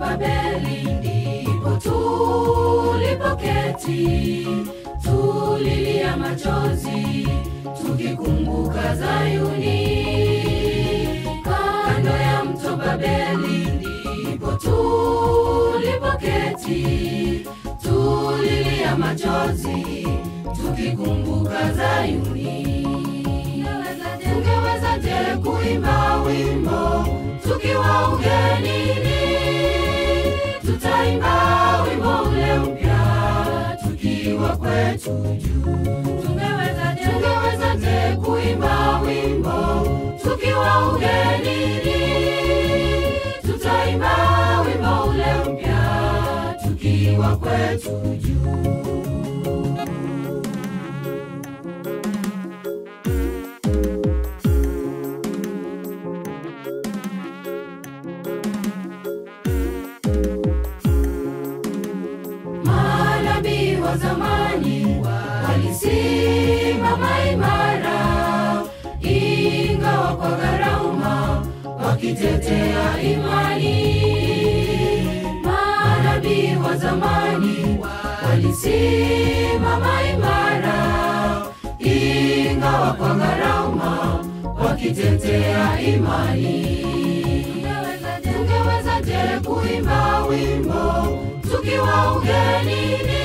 Babeli ndipo tulipoketi, tulilia machozi tukikumbuka Zayuni. Kando ya mto Babeli ndipo tulipoketi, tulilia machozi tukikumbuka Zayuni. Tungewezaje kuimba wimbo tukiwa ugenini? Tutaimba wimbo ule mpya tukiwa kwetu juu. Tungewezaje, tungewezaje kuimba wimbo tukiwa ugenini? Tutaimba wimbo ule mpya tukiwa kwetu juu. Manabii wa zamani walisimama imara, ingawa kwa gharama, wakitetea imani. Manabii wa zamani walisimama imara, ingawa kwa gharama, wakitetea imani. Tungewezaje kuimba wimbo tukiwa ugenini?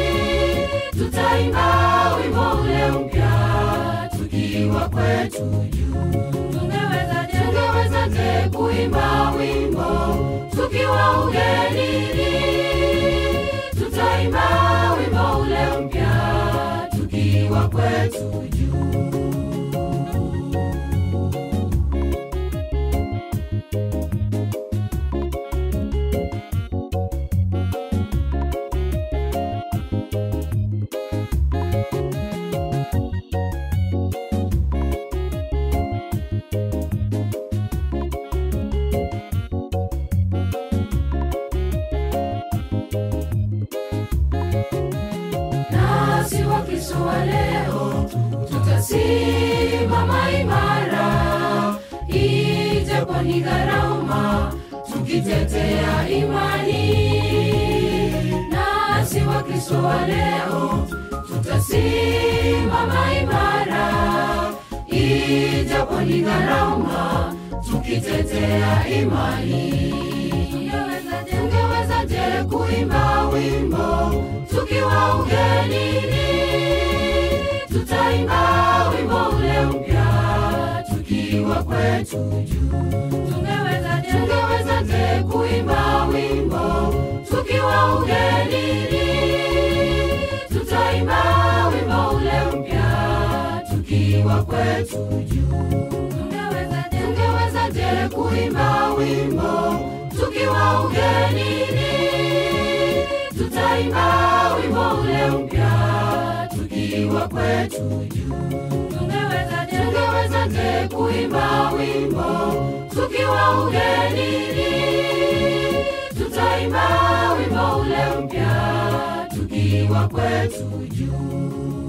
Tutaimba wimbo ule mpya tukiwa kwetu juu. Tungewezaje, tungewezaje kuimba wimbo tukiwa ugenini? Tutaimba wimbo ule mpya tukiwa kwetu juu. nasi Wakristo wa leo tutasimama imara, ijapo ni gharama, tukitetea imani. Nasi Wakristo wa leo tutasimama imara, ijapo ni gharama, tukitetea imani. Tungewezaje kuimba wimbo tukiwa ugenini? Tutaimba wimbo ule mpya tukiwa kwetu juu. Tungewezaje, tungewezaje kuimba wimbo tukiwa ugenini? Tutaimba wimbo ule mpya tukiwa kwetu juu. Tungewezaje, tungewezaje kuimba wimbo tukiwa ugenini? Tutaimba wimbo ule mpya tukiwa kwetu juu. Tungewezaje, tungewezaje kuimba wimbo tukiwa ugenini? Tutaimba wimbo ule mpya tukiwa kwetu juu.